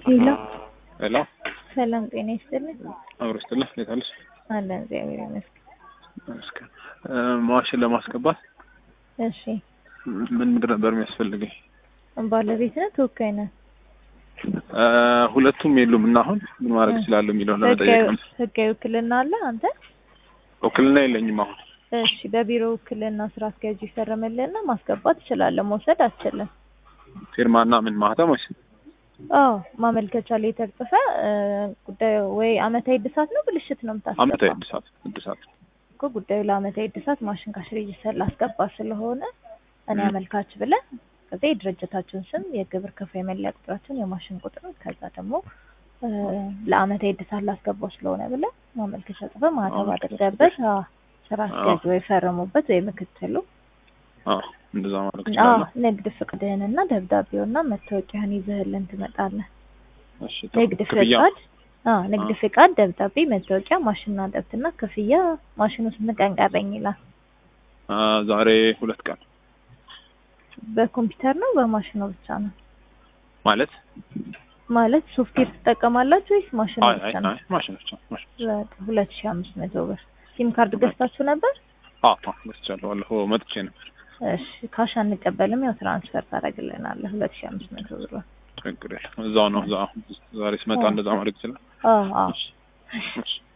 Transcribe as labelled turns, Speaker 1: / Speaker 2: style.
Speaker 1: ሄሎ
Speaker 2: ሄሎ
Speaker 1: ሰላም ጤና ይስጥልኝ።
Speaker 2: አብሮ ስትልህ እንዴት አለሽ?
Speaker 1: አለን እግዚአብሔር ይመስገን።
Speaker 2: ይመስገን። ማሽን ለማስገባት
Speaker 1: እሺ
Speaker 2: ምን ምንድን ነበር የሚያስፈልገኝ?
Speaker 1: ባለቤት ነህ ተወካይ ነህ?
Speaker 2: እ ሁለቱም የሉም እና አሁን ምን ማድረግ እችላለሁ የሚለውን ለመጠየቅ ነው።
Speaker 1: ህጋዊ ውክልና አለ አንተ?
Speaker 2: ውክልና የለኝም አሁን።
Speaker 1: እሺ በቢሮ ውክልና ስራ አስኪያጁ ይፈረምልህና ማስገባት ትችላለህ። መውሰድ አትችልም።
Speaker 2: ፊርማና ምን ማህተም ወይስ
Speaker 1: አዎ ማመልከቻ ላይ ተጽፈ ጉዳዩ ወይ አመታዊ እድሳት ነው ብልሽት ነው የምታስገባው?
Speaker 2: አመታዊ እድሳት እድሳት
Speaker 1: እኮ ጉዳዩ ለአመታዊ እድሳት ማሽን ካሽ ሬጅስተር ላስገባ ስለሆነ እኔ አመልካች ብለህ ከዛ የድርጅታችሁን ስም፣ የግብር ከፋይ መለያ ቁጥራችሁን፣ የማሽን ቁጥሩን ከዛ ደግሞ እ ለአመታዊ እድሳት ላስገባው ስለሆነ ብለህ ማመልከቻ ጽፈህ ማህተም አድርገበት አዎ ስራ አስኪያጅ ወይ ፈረሙበት ወይ ምክትሉ
Speaker 2: አዎ እንደዛ ማድረግ
Speaker 1: አዎ
Speaker 2: እችላለሁ።
Speaker 1: ንግድ ፍቃድህንና ደብዳቤውና መታወቂያህን ይዘህልን ትመጣለህ።
Speaker 2: እሺ
Speaker 1: ንግድ
Speaker 2: ክፍያ
Speaker 1: ፍቃድ አዎ ንግድ ፍቃድ፣ ደብዳቤ፣ መታወቂያ፣ ማሽንና ደብትና ክፍያ። ማሽኑ ስንት ቀን ቀረኝ ይላል?
Speaker 2: አ ዛሬ ሁለት ቀን
Speaker 1: በኮምፒውተር ነው በማሽኑ ብቻ ነው
Speaker 2: ማለት
Speaker 1: ማለት ሶፍትዌር ትጠቀማላችሁ ወይስ ማሽኑ
Speaker 2: አይ
Speaker 1: ብቻ
Speaker 2: አይ
Speaker 1: ነው?
Speaker 2: አይ ማሽን ብቻ ማሽን
Speaker 1: በቃ ሁለት ሺህ አምስት መቶ ብር ሲም ካርድ ገዝታችሁ ነበር?
Speaker 2: አዎ አዎ ገዝቻለሁ። ባለፈው መጥቼ ነበር።
Speaker 1: እሺ ካሽ አንቀበልም፣ ያው ትራንስፈር ታደርግልናለህ ሁለት ሺህ አምስት መቶ ብር።
Speaker 2: ችግር የለም። እዛው ነው እዛው ዛሬ ስመጣ
Speaker 1: አዎ።
Speaker 2: እንደዛ ማድረግ ይችላል።
Speaker 1: አዎ አዎ
Speaker 2: እሺ እሺ